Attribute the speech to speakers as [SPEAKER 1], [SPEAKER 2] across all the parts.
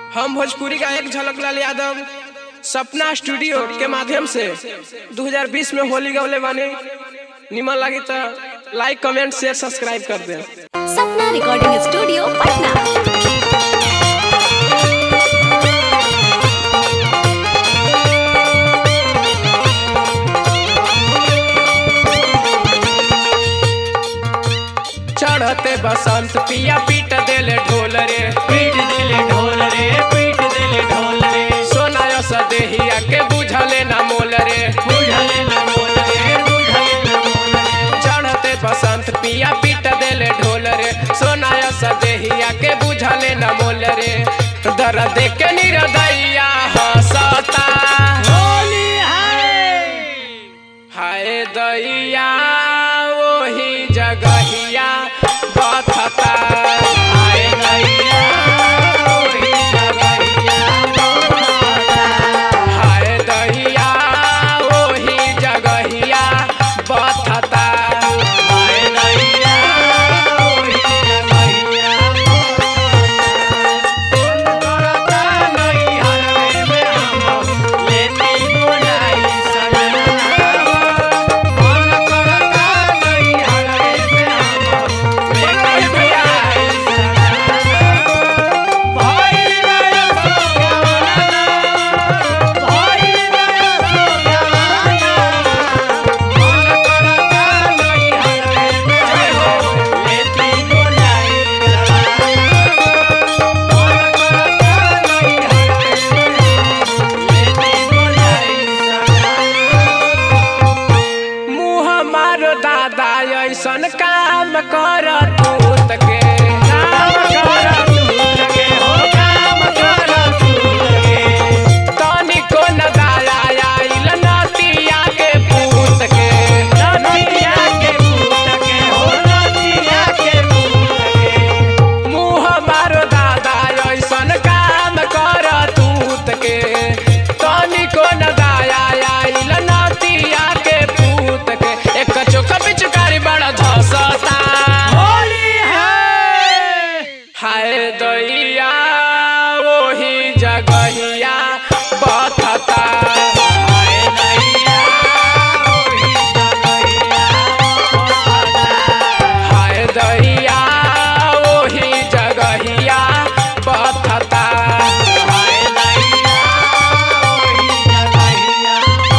[SPEAKER 1] हम भोजपुरी गायक झलकलाल यादव सपना स्टूडियो के माध्यम से 2020 में होली गौले बानी निमन लगी तो लाइक कमेंट शेयर सब्सक्राइब कर दें
[SPEAKER 2] सपना रिकॉर्डिंग स्टूडियो पटना
[SPEAKER 1] चढ़ते बसंत पिया पीट देले ढोल रे
[SPEAKER 3] पीट दिले ढोल रे पीट दिले ढोल रे
[SPEAKER 1] सोनायो सदेहिया के बुझले ना मोल रे
[SPEAKER 3] बुझले न बोल रे बुझले न बोल रे
[SPEAKER 1] चढ़ते बसंत पिया पीट देले ढोल रे सोनायो सदेहिया के बुझले ना मोल रे दर्द के निरदैया हंसता
[SPEAKER 3] होली है
[SPEAKER 1] हाय दैया वही जगहिया बथता
[SPEAKER 3] आए गैया ओही जगैया
[SPEAKER 1] हाय दैया वही जगहिया बथता
[SPEAKER 3] आए गैया ओही जगैया करता नहीं हरवे में हम लेती बुलाई सजना मन करता नहीं हरवे में हम लेती बुलाई भाई रे सोगाना भाई रे सोगाना मन करता नहीं हरवे में हम लेती बुलाई मन करता नहीं हरवे में लेती बुलाई
[SPEAKER 1] मुँह मारो दादा ऐसन काम कर तूत के
[SPEAKER 3] काम कर तूर के हो काम कर तूर के
[SPEAKER 1] तनिको न दाया आइल नतिया के पूत के
[SPEAKER 3] नदिया के पूत के हो नदिया के पूत के
[SPEAKER 1] मुँह मारो दादा ऐसन काम कर तूत के तनिको न दाया आइल नतिया के पूत के एक चोख पिचकारी बड़ा धसता
[SPEAKER 3] होली है
[SPEAKER 1] हाय दैया वही जगहिया बथता
[SPEAKER 3] आए नैया ओही जगैया
[SPEAKER 1] हाय दैया वही जगहिया बथता
[SPEAKER 3] आए नैया ओही जगैया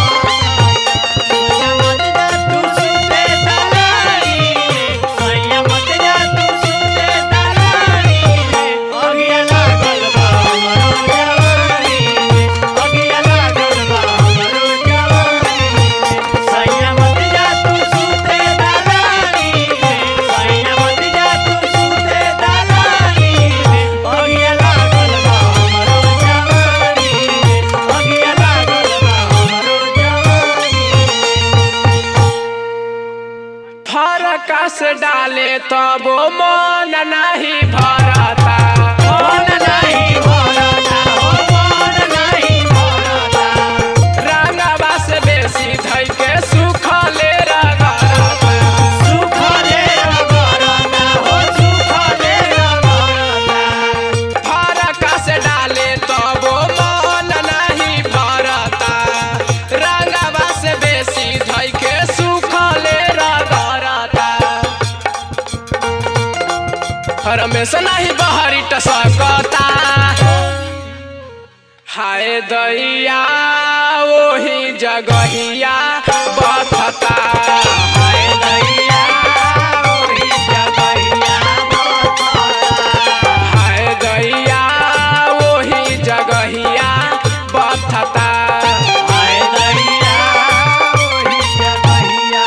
[SPEAKER 3] सैया मत जा तू सुते दलाली अगिया लागल बा हमरो जवानी अगिया लागल बा हमरो जवानी सैया मत जा तू सुते दलाली सैया मत जा तू सुते दलाली अगिया लागल बा हमरो जवानी अगिया लागल बा हमरो जवानी
[SPEAKER 1] फरकस डाले तबो मन नहीं भरता
[SPEAKER 3] मन नहीं भरता हो मन नहीं भरता
[SPEAKER 1] रंगवा से बेसी धई के सुखले रगरता
[SPEAKER 3] सुखले रगरता हो सुखले रगरता
[SPEAKER 1] फरकस डाले तबो मन नहीं भरता रंगवा से बेसी धई के सुखले रगरता रमेश नहीं बहरी टसकता हाय दैया वही जगहिया बथता
[SPEAKER 3] हाय दैया ओही जगैया
[SPEAKER 1] हाय दैया वही जगहिया बथता
[SPEAKER 3] हाय दैया ओही जगैया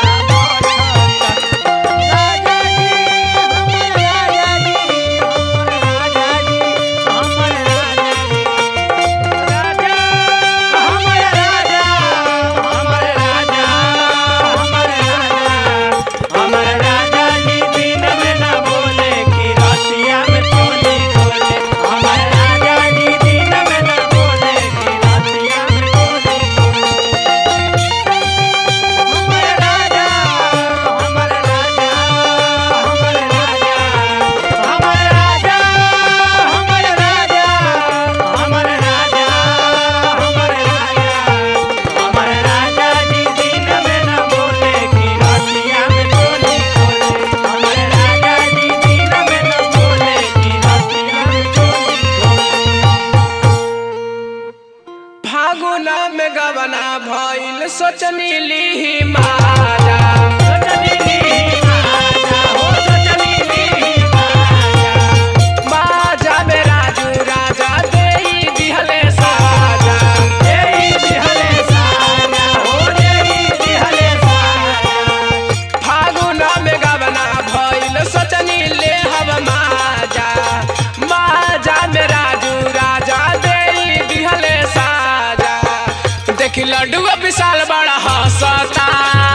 [SPEAKER 3] राजा जी हमर राजा जी हमर राजा जी हमर राजा जी राजा हमर राजा हमर राजा
[SPEAKER 1] गवना भइल सोचनी लीही माजा माजा में राजू राजा देई दिहले साजा फागुन में गवना भइल सोचनी ले हव माजा माजा में राजू राजा देई दिहले साजा देखी लड्डू विशाल बड़ा हंसता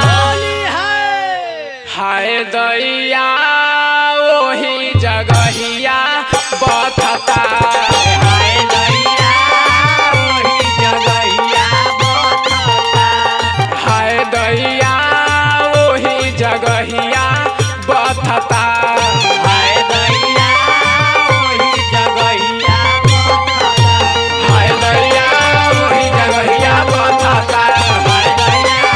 [SPEAKER 1] हाय दैया ओही जगहिया बथता हाय दैया ओही जगहिया बथता हाय दैया ओही जगहिया बथता हाय दैया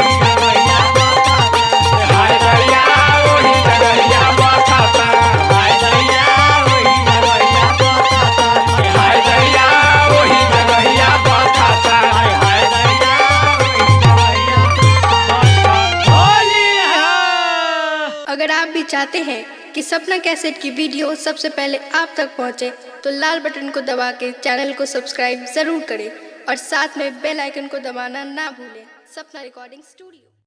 [SPEAKER 1] ओही जगहिया बथता हाय दैया ओही जगहिया बथता
[SPEAKER 4] अगर आप भी चाहते हैं कि सपना कैसेट की वीडियो सबसे पहले आप तक पहुंचे, तो लाल बटन को दबा के चैनल को सब्सक्राइब जरूर करें और साथ में बेल आइकन को दबाना ना भूलें सपना रिकॉर्डिंग स्टूडियो